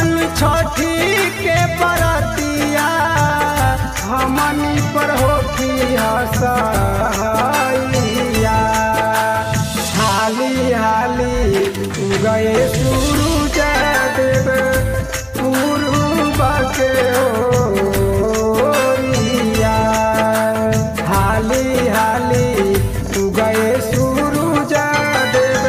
तानी छठी के बरतिया हमनी पर होखी हसैया हाली हाली गए सूरज देव पूर्व के ओरिया हाली हाली गए सूरज देव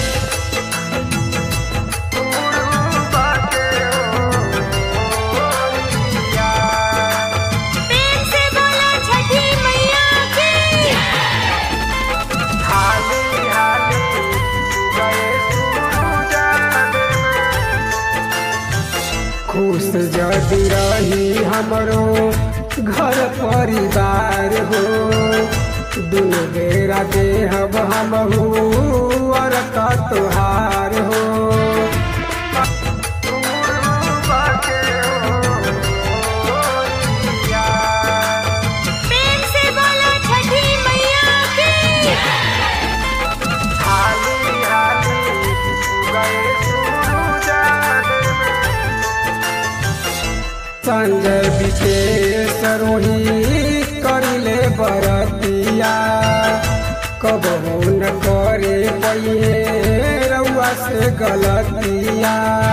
प्रेम से बोलो छठी मैया की खुश जदि रही हमरो घर परिवार हो दुनु बेरा देहब हमहू और का तुहार हो प्रेम से बोलो छठी मैया की संजय विशेष रोही करिले बरतिया कबहू न करे पइहे रउआ से गलतिया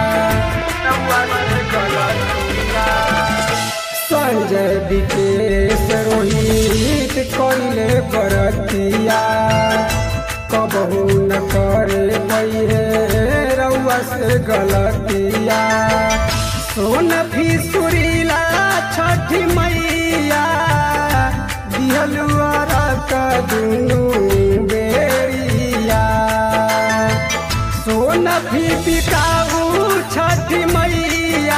संजय विशेष रोहित करिले बरतिया कबहू न करे पइहे रउआ से गलतिया सोन भी सुरीला छठी मैया दिहलुआरा का दुनू बेरिया सोन भी बिकाऊ छठी मैया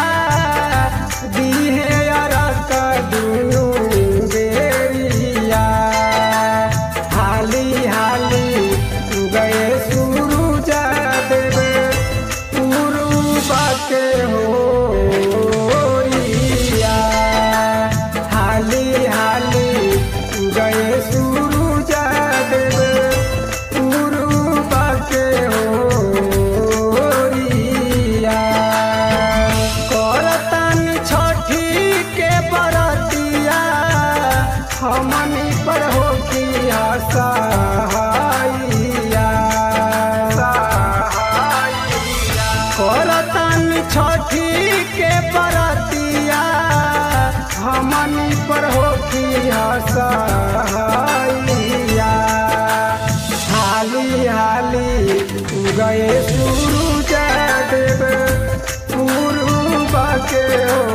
दिहे अरा का दुनू बेरिया हाली हाली गए सूरज देवे पूर्व के होरिया हाली हाली गए सूरज देवे पूर्व के होरिया करतानी छठी के बरतिया हमनी पर हो की सहाइया करतानी छठी के बरतिया हमनी पर हो की सहाइया हाली हाली गए सूरज देव पूर्व के